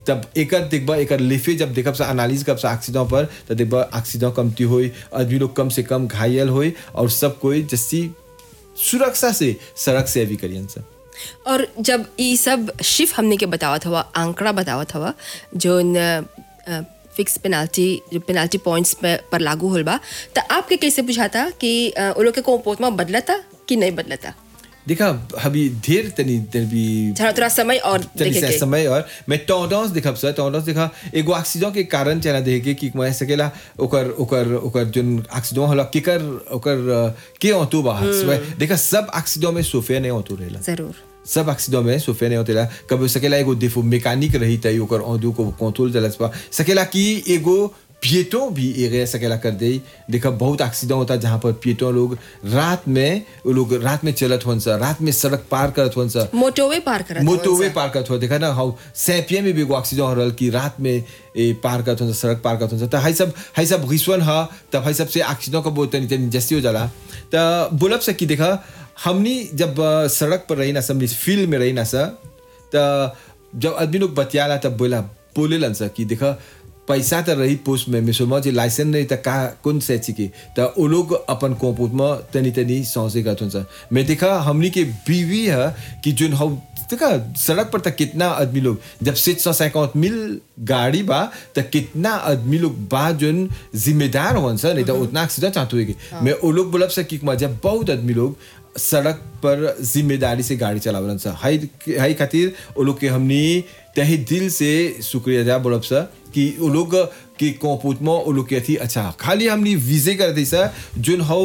तब एकर देखबा एकर लेफे जब देखब सा एनालिस कब सा एक्सीडेंट पर तो देखबा एक्सीडेंट कमती होई आदमी लोग कम से कम घायल होई और सब कोई जस्सी सुरक्षा से सड़क से अभी करियन सब और जब ये सब शिफ हमने के बतावत हवा आंकड़ा बतावत हवा जो फिक्स पेनाल्टी जो पेनाल्टी पॉइंट्स पे पर लागू होल बा तो आपके कैसे बुझाता कि अ, वो लोग के कोपोत में बदलता कि नहीं बदलता देखा अभी ढेर तनी तनी थोड़ा थोड़ा समय और तनी देखे से के समय और मैं टेंडेंस देखब सर टेंडेंस देखा एगो एक्सीडेंट के कारण चला देखे कि मैं सकेला ओकर ओकर ओकर जोन एक्सीडेंट होला केकर ओकर अ, के होतु बा देखा सब एक्सीडेंट में सोफे नहीं होतु रहेला जरूर सब एक्सीडेंट में सोफे नहीं होतेला कभी सकेला एगो देखो मैकेनिक रही तई ओकर औदू को कंट्रोल चलस पा सकेला कि एगो पिएटो भी एरिया सकेला कर दे देखा बहुत एक्सीडेंट होता है जहाँ पर पिएटो लोग रात में वो लोग रात में चलत होन सा रात में सड़क पार करत होन सा मोटोवे पार करत मोटोवे पार करत हो देखा ना हाउ सैपिया में भी एगो एक्सीडेंट हो रहल कि रात में ए पार करत हो सड़क पार करत हो त हाई सब हाई सब रिश्वन ह तब हाई सब से एक्सीडेंट का बहुत तनी तनी जस्ती हो जाला त बोलब से कि देखा हमनी जब अ, सड़क पर रही ना सब फील्ड में रही ना सा त जब आदमी लोग बतियाला तब बोला बोलेलन सा कि देखा पैसा त रही पोस्ट में मिसोमा जे लाइसेंस नहीं त का कौन से की त वो लोग अपन कोपूत में तनी तनी सौसे करत हुन्छ मैं देखा हमनी के बीवी है कि जोन हम देखा सड़क पर तक कितना आदमी लोग जब सिक्स सौ सैकौत मिल गाड़ी बा त कितना आदमी लोग बा जोन जिम्मेदार होन सर नहीं तो उतना एक्सीडेंट चाहते हुए मैं वो लोग बोलब से कि जब बहुत आदमी लोग सड़क पर जिम्मेदारी से गाड़ी चलावलन सा हाई हाई खातिर वो लोग के हमनी तहे दिल से शुक्रिया जा बोलब सा कि वो लोग के कोपूत में वो लोग के थी अच्छा खाली हमनी विजे कर दी सा जोन हो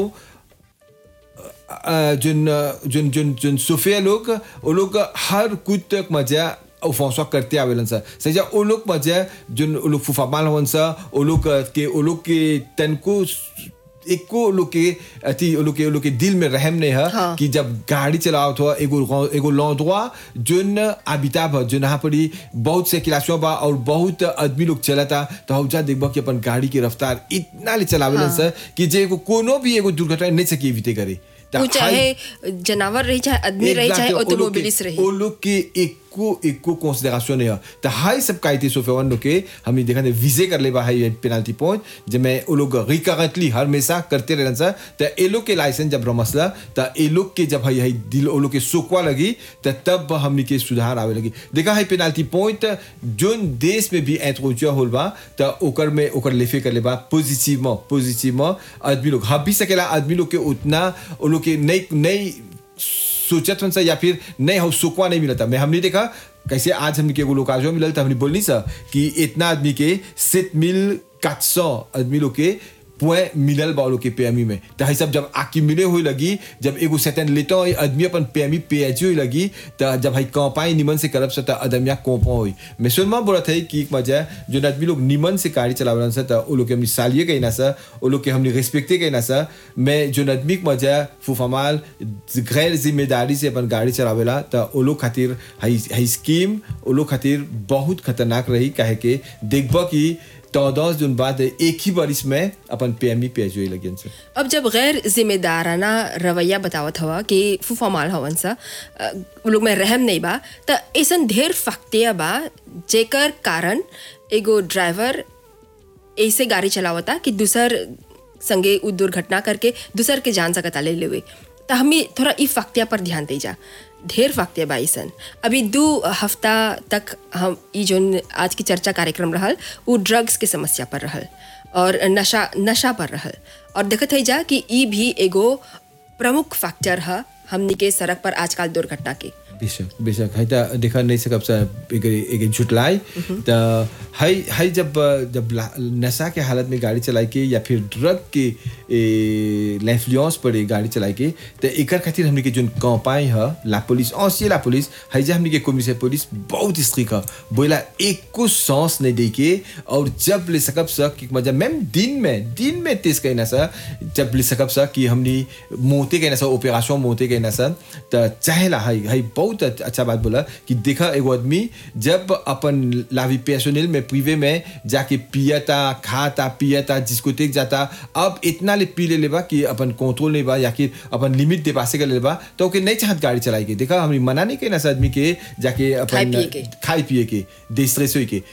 जोन जोन जोन जोन सोफिया लोग वो लोग हर कुछ तक मजा offense करते आवेलन सा सजा वो लोग मजा जोन वो लोग फुफामाल होन सा वो लोग के वो लोग के तन को एको लोग के अति वो लोग के वो लोग के दिल में रहम नहीं है हाँ। कि जब गाड़ी चलाओ तो एगो एगो लौंदवा जोन अबिताब है जोन यहाँ पर ही बहुत से क्लासों बा और बहुत आदमी लोग चलता तो हम जा देखबा कि अपन गाड़ी की रफ्तार इतना ले चलावेलन सर कि जे एगो कोनो भी एगो दुर्घटना नहीं सके बीते करे त वो हाई- चाहे जानवर रही चाहे आदमी रही चाहे Exactly. ऑटोमोबिलिस्ट रही वो लोग के एको एको कंसिडरेशन है तो हाई सब कायते सोफेवन लोग के हमने देखा ने विजे कर ले बा हाई पेनल्टी पॉइंट जब मैं वो लोग रिकरेंटली हमेशा करते रहन सा तो ए लोग के लाइसेंस जब रमसला तो ए लोग के जब हाई हाई दिल वो लोग के सोकवा लगी तो तब हमने के सुधार आवे लगी देखा हाई पेनल्टी पॉइंट जोन देश में भी इंट्रोड्यूस होल बा तो ओकर में ओकर लेफे कर ले बा पॉजिटिव पॉजिटिव आदमी लोग हब भी सकेला आदमी लोग के उतना वो लोग के नई नई सोचत हन सा या फिर नहीं हो सुकवा नहीं मिलता मैं हमने देखा कैसे आज हमने के एगो लोग आजो मिलल था हमने बोलनी सा कि इतना आदमी के सित मिल quatre सौ आदमी लोग के पॉइंट मिलल बा लोग के पेमी में तो है सब जब आकी मिले हुई लगी जब एगो सेतन लेता आदमी अपन पेमी पेजी हुई लगी तो जब है कंपाई निमन से करब सता अदमिया कोपा हुई मैं सुनमा बोला था कि एक मजा जो आदमी लोग निमन से गाड़ी चलावलन सा तो वो लोग के हमने सालिए गई ना सा वो लोग के हमने रिस्पेक्टे गई ना सा मैं जो आदमी के मजा फुफामाल गैर जिम्मेदारी से अपन गाड़ी चलावेला तो वो लोग खातिर हाई हाई स्कीम वो लोग खातिर बहुत खतरनाक रही काहे के देखबा कि चौदह जून बाद एक ही बारिश में अपन पेमी पेज हुई लगी से अब जब गैर जिम्मेदाराना रवैया बतावत हवा कि फूफा माल हवन सा अ, उ लोग में रहम नहीं बा त ऐसन ढेर फक्तिया बा जेकर कारण एगो ड्राइवर ऐसे गाड़ी चलावता कि दूसर संगे उ दुर्घटना करके दूसर के जान सकता ले लेवे त हमें थोड़ा ई फक्तिया पर ध्यान दे जा ढेर फक्तिया बा ऐसन अभी दू हफ्ता तक हम ई जोन आज की चर्चा कार्यक्रम रहल उ ड्रग्स के समस्या पर रहल और नशा नशा पर रहल और देखत है जा कि ई भी एगो प्रमुख फैक्टर है हमनी के सड़क पर आजकल दुर्घटना के बेशक बेशक है त देखा नहीं सकब सा एक एक झुटलाई त है है जब जब ला- नशा के हालत में गाड़ी चलाई के या फिर ड्रग के l'influence पर गाड़ी चलाई के त एकर खातिर हमने के जोन कंपाई है ला पुलिस औसी ला पुलिस है जे हमने के कमिश्नर पुलिस बहुत स्ट्रिक है बोला एक को सांस नहीं दे के और जब ले सकब सा कि मतलब मैम दिन में दिन में तेज कहना सा जब ले सकब सा कि हमने मोते कहना सा ऑपरेशन मोते कहना सा त चाहेला है है बहुत अच- अच्छा बात बोला कि देखा एगो आदमी जब अपन लावी पेशोनिल में प्रीवे में जाके पियता खाता पियता जिसको टेक जाता अब इतना ले पी ले लेबा कि अपन कंट्रोल नहीं बा या कि अपन लिमिट दे पासे कर लेबा तो ओके नहीं चाहत गाड़ी चलाई के देखा हमने मना नहीं कहना सा आदमी के जाके खाए अपन पिए के। खाए पिए के डिस्ट्रेस होई के